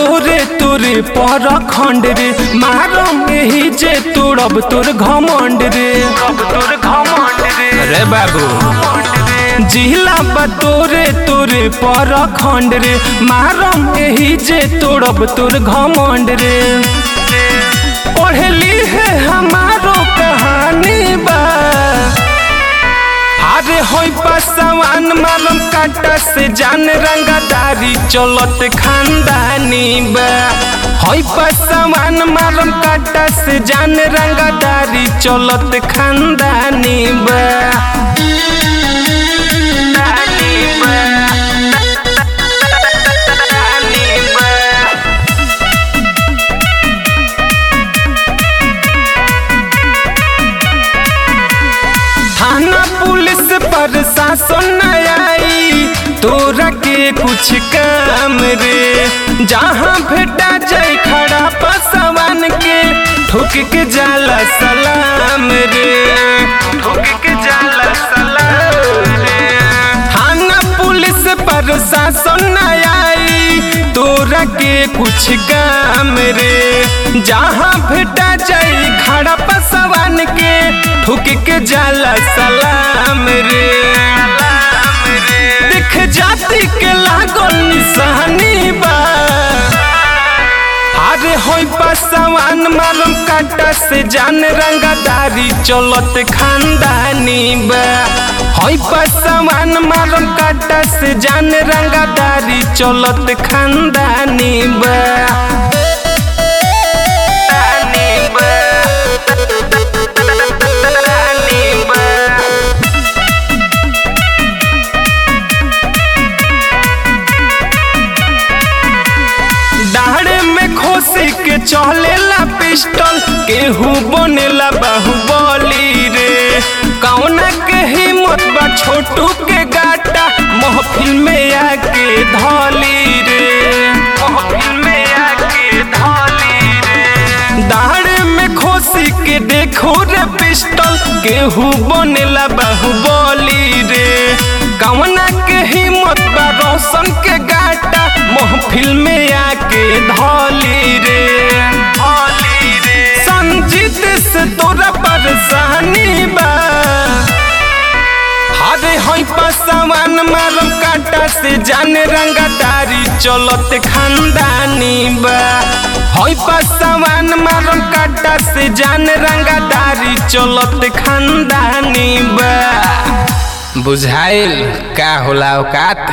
तोरे तोरे पर खंड रे मारम एही जे तोड़ब तोर घमंड रे तोर घमंड रे रे बाबू जिला बा तोरे तोरे पर खंड रे मारम एही जे तोड़ब तोर घमंड रे पढ़ली है हमारो कहानी बा अरे होई पासवान मालम काटा से जान रंगदारी चलत खानदानी बा होई पासवान मालम काटा से जान रंगदारी चलत खानदानी बा दानी बा दानी बा थाना पुलिस पर शासन न आई तोरा के कुछ काम रे जहाँ भेटा जाए खड़ा पसवान के ठोक के जाला सलाम रे ठोक के जाला सलाम रे थाना पुलिस पर शासन न आई तोरा के कुछ काम रे जहाँ भेटा जाए खड़ा पसवान के ठुक के जाला सलाम रे देख जाति के लागल निशानी बा अरे होई पासवान मालूम काटा से जान रंगदारी चलत खानदानी बा होई पासवान मालूम काटा से जान रंगदारी चलत खानदानी बा दानी बा दानी बा दाढ़े में खोसे के चलेला पिस्टल केहू बनेला बाहुबली रे कौना के हिम्मत बा छोटू के गाटा महफिल में आके धली रे महफिल में आके धली रे दाढ़े में खोसी के देखो रे पिस्टल केहू बनेला बाहुबली रे कौना के हिम्मत बा रोशन के गाटा महफिल में आके धली रे धली रे संजीत से तोरा परेशानी बा अरे हई पासवान मालम काटा से जाने रंगदारी चलत खानदानी बा हई पासवान मालम काटा से जाने रंगदारी चलत खानदानी बा बुझाइल का होला औकात